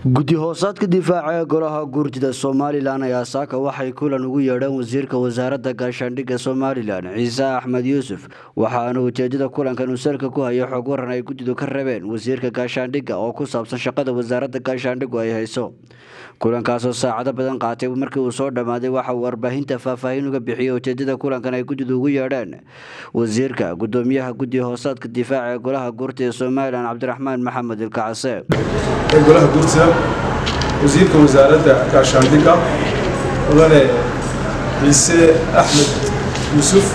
guddi hoosaadka difaaca ee golaha guurtida somalilan ayaa saaka waxay kulan ugu yeedheen wasiirka wasaaradda gaashaandhigga somalilan ciise axmed yuusuf waxaana ujeedada kulankan uu salka ku hayay xog waran ay guddidu ka rabeen wasiirka gaashaandhigga oo ku saabsan shaqada wasaaradda gaashaandhiggu ay hayso kulankaasoo saacado badan qaatay markii uu soo dhammaaday waxa uu warbaahinta faahfaahin uga bixiyey ujeedada kulankan ay guddidu ugu yeedheen wasiirka gudoomiyaha guddi hoosaadka difaaca ee golaha guurtida somalilan cabdiraxmaan maxamed ilkacase ee golaha guurtida wasiirka wasaaradda gaashaandhigga mudane ciise axmed yuusuf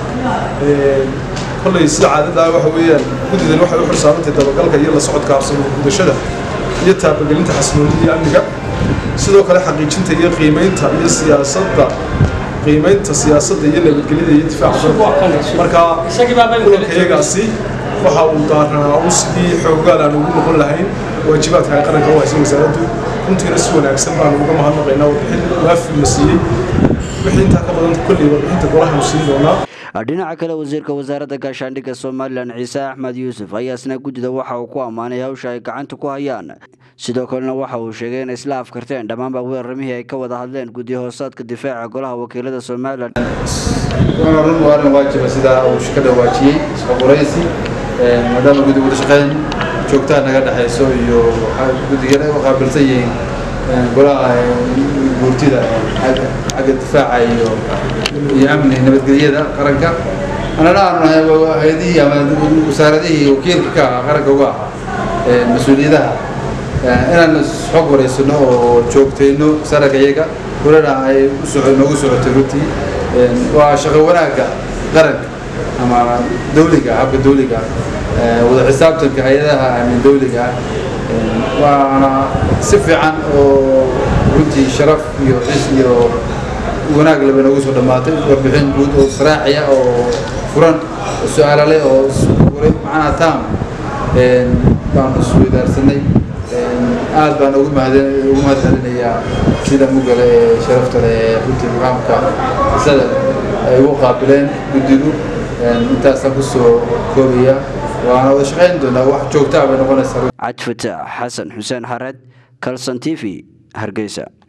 kolley sida caadadaa waxa weeyaan guddidan waxay u xilsaarantay dabagalka iyo la socodka habsamo gudashada iyo taabagelinta xasiloonida iyo amniga sidoo kale xaqiijinta iyo qiimeynta iyo siyaasadda qiimeynta siyaasadda iyo nabadgelyada iyo difaaca markaa kulankayagaasi waxa uu daarnaa u sidii xoogaal aan ugu noqon lahayn waajibaadka ay qaranka u haysa wasaaraddu runtiina si wanaagsan baanu uga mahadnaqaynaa warbixin waafilna siiyey wixii intaa ka badan kolley warbixinta golahaanu siin doonaa dhinaca kale wasiirka wasaaradda gaashaandhigga somalilan ciise axmed yuusuf ayaa isna guddida waxa uu ku ammaanay hawsha ay gacanta ku hayaan sidoo kalena waxa uu sheegay inay isla afkarteen dhammaanba weeraramihii ay ka wada hadleen guddi hoosaadka difaaca golaha wakiilada somalilan run waarin waajiba sidaa uu ka dhawaajiyey isqoqoraysi maadaama guddi wada shaqeyn joogtaa naga dhexayso iyo guddigana u qaabilsan yihiin golaha guurtida xagga difaaca iyo iyo amni nabadgelyada qaranka anana aanu nahay hay-adihii ama wasaaradihii wakiilka ka ahaa qaranka uga ahaa mas-uuliyadaha inaan xog wareysano oo joogtayno sararka iyaga kulana ay noogu socotay runtii waa shaqo wanaagga qaranka ama dawliga habka dawliga wada xisaabtanka hay-adaha amin dawliga waana si fiican oo runtii sharaf iyo xis iyo wanaag laba noogu soo dhammaatay warbixin guud oo saraaxiya oo furan oo su-aalale oo macnaha taam baanu isweydaarsanay aad baan ugu mahad ugu mahad celinayaa sida mugale ee sharafta leh ee runtii muqaamka isada ay ugu qaabileen guddigu intaasaan kusoo koobaya waana wada shaqayn doonaa wax joogtaa bay noqonaysaa cad fataax xasan xuseen xared kalson t v hargeysa